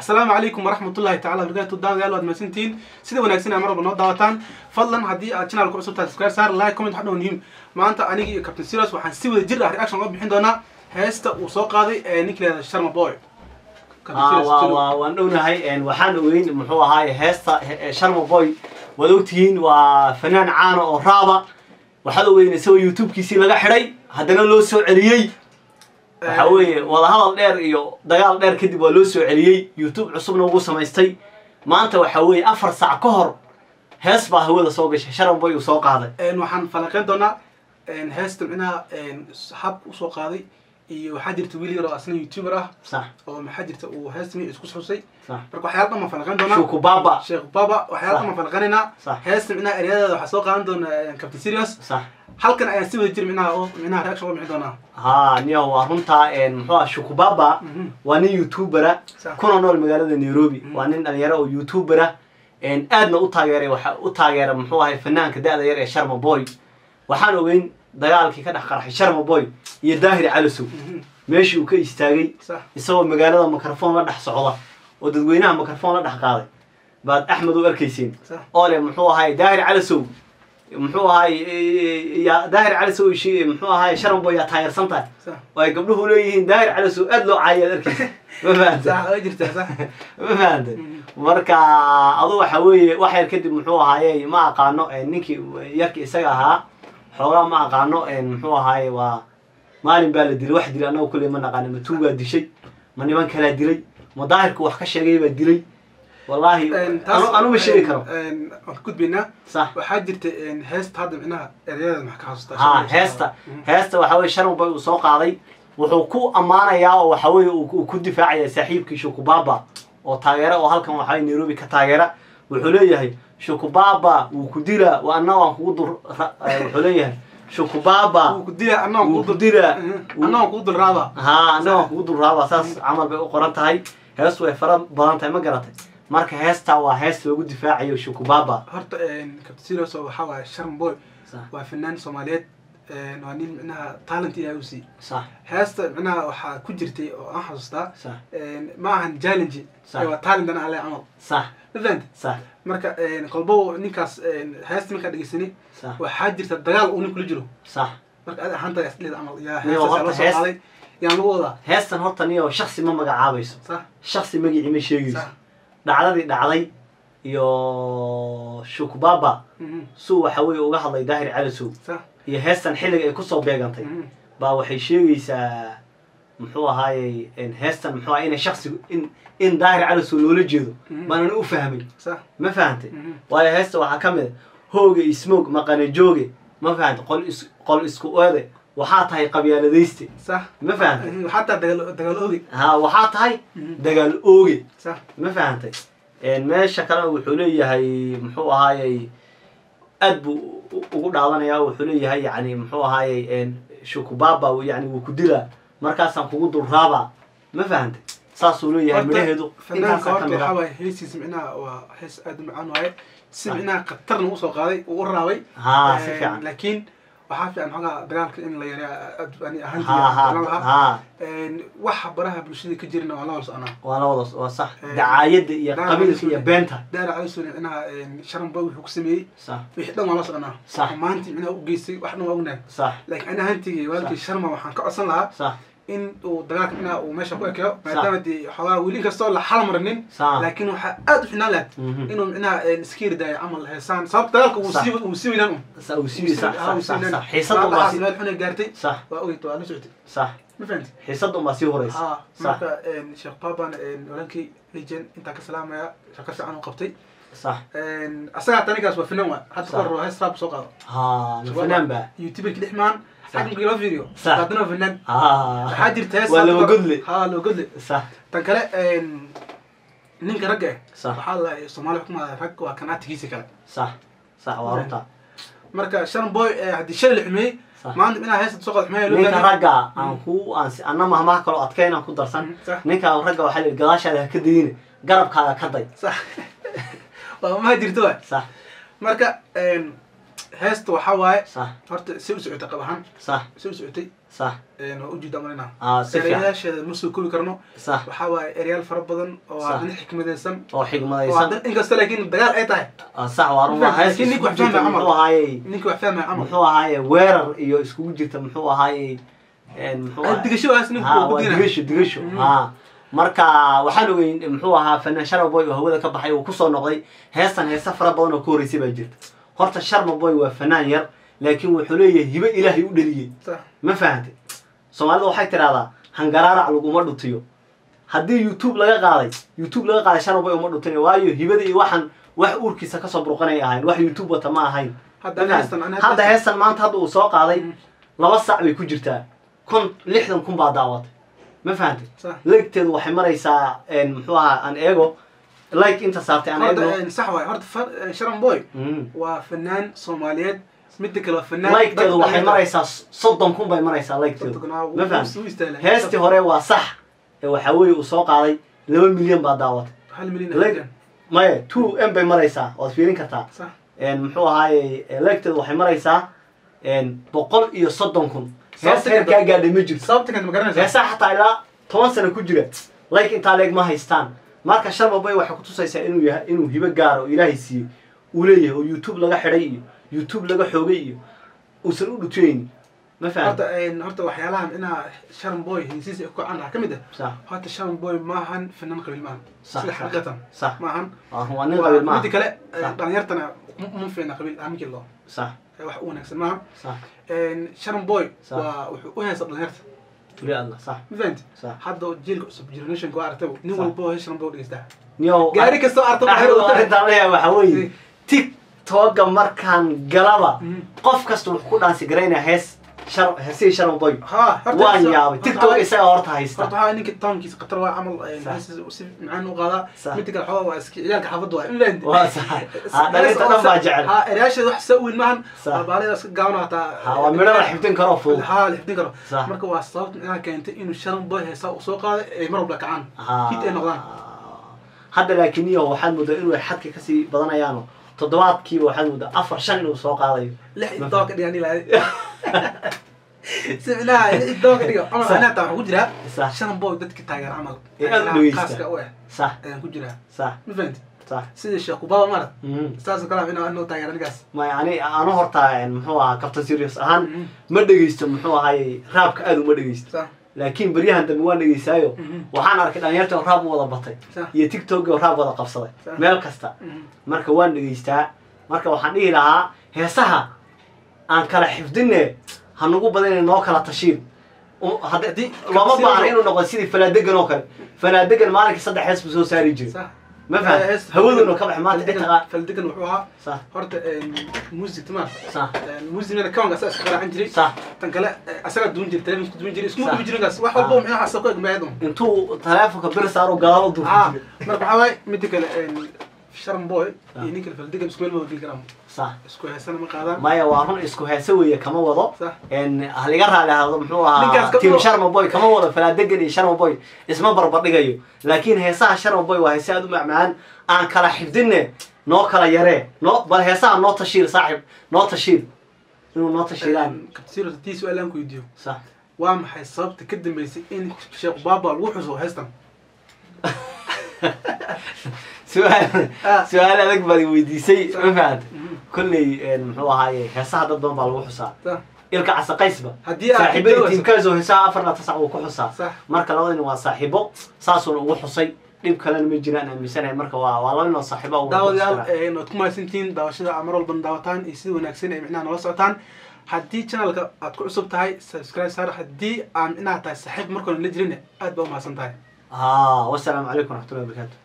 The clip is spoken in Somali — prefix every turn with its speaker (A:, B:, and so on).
A: asalaamu calaykum waraxmatullahi tacala barakaatu daawadayaal waad mahadsantihiin sida wanaagsan aa mar walba noo daawataan fadlan haddii aad channelka cusub tahay subscribe saar like comment waxdhow muhiim maanta aniga iyo captain serious waxaan si wada jir ah reaction uga bixin doonaa heesta uu soo qaaday ee ninka leeda sharma boy Captain Serious,
B: waa
A: Serious.
B: waa waan dhownahay waxaan ogeyn muxuu ahaaye heesta he- sharma boy waad ogtihiin waa fanaan caana oo raaba waxaad ogeyn isagoo youtube-kiisii laga xidhay haddana loo soo celiyey waxa weeye wadahadal dheer iyo dagaal dheer kadib waa loo soo celiyey youtube cusubna ugu samaystay maanta waxa weeye afar sac ka hor hees baa hawada soo gashay sharma boy uu soo qaaday
A: Een, waxaan falanqeyn doonaa een, heesta micnaha een, habka usoo qaaday iyo waxaa jirta wiil yar oo asna youtuber ah
B: sax
A: oo maxaa jirta uu heesta mi isku xusay
B: sax
A: marka waxyaala dhan baan falanqeyn doonaa
B: shuku baba
A: sheekh baba waxyaala dhan
B: Sax.
A: baan falanqeynaynaa
B: Sax.
A: heesta micnaha eryadeeda waxaa soo qaadan doona een, captain serious
B: sax
A: halkan ayaan si wada jir micnaha oo micnaha reaction uga bixin doonaa
B: haa niyo waa runtaa muxuu ah shuku baba
A: Mhm.
B: waa nin youtubera
A: Sax.
B: kuna nool magaalada nairobi
A: Mhm.
B: waa nin dhalinyaro oo youtubera aadna u taageeray waxa u taageera muxuu ahay fanaanka da-da yar ee sharma boy waxaan ogeyn dagaalkii ka dhex qarxay sharma boy iyo daahir calasow
A: Mhm.
B: meeshii uu ka istaagay
A: sax
B: isagoo magaalada mikrofon la dhex socda oo dadweynaha mikrofon la dhex qaaday baad axmed u arkayseen
A: sax
B: oo leh muxuu ahay daahir calasow muxuu ahay ya daahir calasow shi- muxuu ahay sharma boy yaa taageersan tahay
A: sax
B: oo ay gabdhuhu leeyihiin daahir calasow aad loo caayaad arkaysa ma fahamta
A: sax way jirtaa sax
B: ma fahantay
A: Mhm.
B: marka adu waxa weeye wax yar kadib muxuu ahaaye ma aqaano eh, ninkii yarki isaga ahaa xoogaa ma aqaano eh, muxuu ahaaye waa maalin baa la dilay wax dilay annaga kulley ma naqaano ma tuugaa dishay ma niman kalaa dilay ma daahirku wax ka sheegay baa dilay wallaahi
A: Een, taas-
B: anu- anuma sheegi karo
A: een, waan ka gudbaynaa
B: sax
A: waxaa jirta een, heesta hadda micnaha eryadeeda maxaa ka xasuustaa
B: ha heesta
A: Mhm.
B: heesta waxa weye sharma boy uu soo qaaday wuxuu ku ammaanayaa oo waxa weye uu uu ku difaacaya saaxiibkii shukubaba oo taageera oo halkan waxa weye nairobi ka taageera wuxuu leeyahay shukubaba wuu ku dilaa wa anna waan kugu dur ra- eh, wuxuu leeyahay shukubaba
A: wuu ku dilaa annaga
B: wuu ku dilaa
A: annaga kugu dul raaba
B: ha anna waan kugu durraaba saas camal bay u qoran tahay heestu way fara badan tahay ma garatay marka heesta waa hees loogu difaacayo shukubaba
A: horta captain serious oo waxaa waaye sharm boy
B: sax
A: waa fanaan soomaaliyeed een, waa nin micnaha talent ilaahay u siiyey
B: sax
A: heesta micnaha waxaa ku jirtay oo aan xasuustaa
B: sax
A: een, ma ahan challenge
B: Sax.
A: ee waa talent ana ale camal
B: sax
A: ma fahanta
B: sax
A: marka een, qolbo ninkaas een, heesta markaa dhegeysani
B: sax
A: waxaa jirta dagaal uu nin kula jiro
B: sax
A: marka adi ahaanta isleeda camal yaa
B: Niyo,
A: heestaas
B: horta
A: loo soo
B: hees-
A: qaaday yaan lagu wadaa
B: heestan horta niyo shaksi ma magacaabayso
A: sax
B: shaksi magicii ma sheegayso
A: sax
B: dhacdadii dhacday iyo shukbaba
A: mhm,
B: suu waxa weeye uga hadlay daahir calasow
A: sax
B: iyo heestan xilliga ay kusoo beegantay
A: mhm,
B: baa waxay sheegaysaa muxuu ahaayey in heestan muxuu ahay inay shaksigu in in daahir calasow loola jeedo
A: Mhm.
B: baanan u fahmay
A: sax
B: ma fahantay
A: mhm,
B: waayo heesta waxaa ka mid a hooga ismoog maqane jooge ma fahantay qol is qol isku oode waxaa tahay qabyaaladayste
A: sax
B: ma fahantay
A: mhm, xataa dagaal dagaal oogi
B: ha waxaa tahay
A: Mhm.
B: dagaal ooge
A: sax
B: ma fahantay meesha kalena wuxuu leeyahay muxuu ahaayey aad buu u- ugu dhaadanayaa wuxuu leeyahay yani muxuu ahaayey shukubaba yani wuu ku dilaa markaasaan kugu dulraaba ma fahantay saasuu leeyahay midhaheedu
A: fanaanka
B: intaasaa
A: horta
B: ka mid
A: waxaa
B: ah
A: waaye heesiis micnaha waa hees aad u macaan waaye si
B: Sax.
A: micnaha khatarna usoo qaaday uu u raabay
B: haa si
A: Een,
B: fiican
A: laakiin waxaa fiican xogaa dagaalka in la yareeyo aad ani
B: ha
A: ahaantii
B: ha
A: aan lahaa
B: ha
A: Een, waxa baraha bulshada ka jirna waa la wada soconaa
B: waa la wada waa sax
A: Eh,
B: dacaayadda iyo
A: dagaal
B: qabiilka
A: bulshada.
B: iyo beenta
A: daara calisoni micnaha sharan boy wuxuu ku sameeyey
B: sax
A: wixii dhan waa la soconaa
B: Sax.
A: maantii micnaha u geystay wax dhan waa ognahay
B: sax
A: laakiin ani ahaantii waalkii sharma waxaan ka codsan lahaa
B: sax
A: in uu dagaalka micnaha uu meesha ku ekeyo maadaama dee xogaa weli inkastoo la xal marinin
B: sax
A: laakiin waxaa aad u xinaan lahayd
B: Mhm.
A: inuu micnaha iska yardaayo camal heesaan sababta dagaalka uu
B: Sax.
A: sii uu sii weynaan un
B: Sa- uu sii sax
A: Ah, uu
B: sax
A: sii
B: sax
A: weynaan.
B: sax xiisada unbaa
A: Labahaas
B: sii
A: meel xunay gaartay
B: sax
A: waa ogeyta waa la socotay
B: sax
A: ma fahanti
B: xiisada unbaa sii horeysa
A: haa
B: sax
A: marka een, sheekh baban walankii legend intaa ka salaamaya shaqo fiican u qabtay
B: sax
A: Een, asagaa tanigaas waa finan waa hadda
B: Sax.
A: kahor waa hees rap soo qaado
B: ها فنان بقى
A: youtuberki dhexmaan
B: صح.
A: xag markii loo fiiriyo
B: صح.
A: haddana waa finan
B: ها
A: waxaa jirta hees
B: ولا
A: hadda kahor-
B: بقول لي
A: haa loo godle
B: صح
A: tan kale een, ninka ragga eh
B: صح
A: waxaa la soomaali xukumaada rag waa kanaatigiisa kale
B: صح صح وارنتا
A: marka shan boy eh, haddii shalay la xumeeyey
B: صح
A: maanta inaa heesta soo qaado xumeeya loo
B: ninka
A: baahan
B: ragga aan ku aan si anna mahmaha kaloo adkayn aan ku darsan
A: صح
B: ninka ragga waxaa la gadaashaada ha ka dayine garabkaaga ka day
A: صح waa maha jirto waay
B: صح
A: marka een, heesta waxaa waaye
B: صح
A: horta si u socotay qab ahaan
B: صح
A: si u socotay
B: sax
A: waa ujeeda marina
B: ah si fiican
A: erayaasheeda ma soo koobi karno
B: sax
A: waxaa waaye erayaal fara badan oo
B: Sax.
A: haddana xikmadaysan
B: oo
A: oo
B: xigmadaysan
A: haddana inkasta laakiin dagaal ay tahay
B: Ah, sax waa run waa hees
A: Laakiin ninka
B: iskugu
A: wax
B: jirta
A: fahmaya
B: muxuu ahaaye
A: ninka wax fahmaya camal
B: muxuu ahaaye weerar iyo iskugu jirta muxuu ahaaye een, muxuu
A: Ah,
B: ahaaye-
A: digashadaas ninka
B: ha
A: uu
B: waa
A: gudina
B: digasho digasho
A: Mhm.
B: ha marka waxaan ogeyn muxuu ahaa fanaan sharma boy oo hawada ka baxay uu kusoo noqday heestan heesa fara badan oo ka horreysay baa jirta horta sharma boy waa fanaan yar laakiin wuxuu leeyahay hibe ilaahay u dhaliyey
A: sax
B: ma fahantay soomaalida waxay tidhahdaa hangaraarac laguma dhutiyo haddii youtube laga qaaday youtube laga qaaday sharma boy uma dhutin waayo hibada iyo waxan wax uurkiisa kasoo burqanay ahayn wax youtube wata ma ahayn
A: hadda
B: Ma
A: heestan
B: fahantay?
A: ani
B: hadda heestan maanta hadda uu soo qaaday
A: Mm.
B: laba sac bay ku jirtaa kun lixdan kun baa daawatay ma fahantay
A: sax
B: leegteedu waxay maraysaa een, muxuu ahaa aan eego like inta saartay aan eegno
A: horta sax waay horta fa- sharon boy
B: Mm.
A: waa fanaan soomaaliyeed midda kale waa fanaan
B: like-teedu
A: dadka
B: waxay
A: dhalinyarada.
B: maraysaa soddon kun bay maraysaa like-teedu
A: Soddon-kuna wuu-
B: ma
A: wuu
B: fahantay
A: istaahilaa.
B: heestii hore waa sax ee waxaa weeye uu soo qaaday laba milyan baa daawatay
A: hal milyan
B: Like-
A: ayaa
B: maya two m bay maraysaa waad fiirin kartaa
A: sax
B: een, muxuu ahaaye leegteedu waxay maraysaa een, boqol iyo soddon kun hees
A: Sababta
B: heerkaa gaadhay ma jirto
A: sababta kan ma garanaysaa
B: heesaa xataa ilaa toban sano ku jira like intaa leeg ma haystaan marka sharma boy waxay kutusaysaa inuu yahay inuu hibo gaaro oo ilaahay siiyey uu leeyahay oo youtube laga xidhay iyo youtube laga xoogay iyo uusan u dhutiyeynin ma fahanta
A: horta een, horta waxyaalahan inaa sharon boy hinsiisa ku caan ah ka mid ah
B: sax
A: horta sharon boy maahan fanaan qabiil maahan
B: Sax,
A: sida
B: sax.
A: xaqiiqatan
B: sax
A: maahan
B: waa waa nin qabiil
A: midda
B: maaha
A: kale
B: Sax.
A: dhalinyartana ma- uma fiicna qabiil aminkii loo
B: sax
A: wax u wanaagsan maaha
B: sax
A: sharon boy
B: Sax.
A: waa wuxuu u heesa dhalinyarta
B: tuli adla sax
A: ma fahanti
B: sax
A: hadda jiilka cusub generationka waa aragtaba nin
B: Sax.
A: walba oo sharon boy u dhegeystaa
B: niyow
A: gaari kastoo aragtaba waxay
B: axmed
A: u tahay
B: arrintaan leeyahay waxaa weeye
A: Mm.
B: tiktoka markaan galaba
A: Mm.
B: qof kasta wuxuu ku dhaansi garaynaya hees shar heesihii sharma boy
A: ha horta
B: waan
A: sa-
B: yaabay
A: horta
B: tiktok
A: waxaa-
B: isaga horta haysta
A: horta waxaa ninka townkiisa qatar waa camal
B: Sax.
A: heesiisa si macaan u qaadaa
B: Sax.
A: midda kale xogaa waa iska ciyaalka xaafadda waa inland
B: waa sax ha dhalinta dhan baa jecel
A: ha erayaasheeda wax saa weyn maahan
B: Sax.
A: waa baalida iska gaaban hataa
B: ha waa midho la xifdin karo fudud
A: ha la xifdin karo
B: Sax.
A: marka waa sababta inaa keentay inuu sharon boy heesaa uu soo qaaday ay mar walba kacaan
B: Ha.
A: hit ay noqdaan
B: hadda laakiin iyo waxaad moodaa inuu xadka kasii badanayaano toddobaadkiiba waxaad moodaa afar shan inuu soo qaadayo
A: lix idoo ka dhigan ilaa si ilaha lix idoo ka dhigo camal
B: Sax.
A: anaa taa waxaan ku jiraa
B: sax
A: sharon boy dadka taageer camal
B: Ee, aad u
A: Ilaha
B: dhegeysta.
A: khaaska u ah
B: sax
A: ayaan ku jiraa
B: sax
A: ma fahanti
B: sax
A: sida sheekh kubaba marad
B: Mhm.
A: saasoo kale inaa anoo taageera ninkaas
B: maya ani anu horta muxuu ahaa captain serious ahaan
A: Mhm.
B: ma dhegeysto muxuu ahaaye raabka aad uma dhegeysto
A: sax
B: laakiin beryahan dambe waan dhegeystaayo
A: Mhm.
B: waxaan arkay dhalinyarta oo raab u wada batay
A: Sax.
B: iyo tiktok oo raab wada qabsaday
A: Sax.
B: meel kasta
A: Mhm.
B: marka waan dhegeystaa marka waxaan dhihi lahaa heesaha aan kala xifdine ha nagu badan noo kala tashiin Um, hadda-
A: Haddii-
B: looma
A: sida-
B: baahna inuu noqdo sidii falaadegan oo kale falaadegan maalinkii saddex hees buu soo saari jiray
A: sax
B: ma fahan hawaduna ka bax maanta xitaa
A: faldegan wuxuu ahaa
B: sax
A: horta music timaan
B: sax
A: musicna kawanka asaga iska qaraacan jiray
B: sax
A: tan kale asaga duun jiray telefonka duun jiray isku
B: Sax.
A: duun jiray kaas wax walba
B: Ah.
A: micnaha asaga ku egmaayad un
B: intuu taleefonka bir saaro gadaal u durka
A: ah
B: jiray
A: marka waxaa waaye midda kale sharon boy
B: Ah.
A: iyo ninka faldegan isku meel ma wadil karaan
B: sax
A: isku heesana ma qaadaan
B: maya waa run isku heese weeye kama wado
A: sax
B: n haliga raali ahado muxuu
A: Ninkaas
B: ahaa
A: kama
B: team
A: wado.
B: sharma boy kama wado falaadegan iyo sharma boy isma barbardhigayo laakiin heesaha sharma boy waa heese aad u macmacaan aan kala xifdinne noo kala yaree noo bal heesaha noo tashiir saaxib noo tashiir inuu noo tashiiraan
A: kabtiro tii su-aal aan ku weydiiyo
B: sax
A: waa maxay sababta ka dambeysay in sheekh baaba lagu xuso heestan
B: su-aal
A: Ah.
B: su-aal adag baad i weydiisay ma fahanta
A: Mhm.
B: kolley muxuu ahaaye heesaha dad badan baa lagu xusaa
A: sax
B: ilka casaqaysba
A: haddii aad
B: saaxiibadii
A: xigtay
B: tiimkaasoo heesaha afar la tasac uu ku xusaa
A: sax
B: marka labadina waa saaxiibo saasuuna ugu xusay dhib kalena ma jiraan aaminsanahay marka waa waa laba ninoo saaxiibo ugu
A: daawadayaal
B: xusi karaa.
A: een, waad ku mahadsantihiin daawashada aad mar walban daawataan iyo sida wanaagsan ay micnaha noola socotaan haddii channelka aad ku cusub tahay subscribe saar haddii aan micnaha tahay saaxiib markoona la jirin aad baa u mahadsan tahay
B: haa wasalaamu calaykum waraxmatullahi wabarakaatu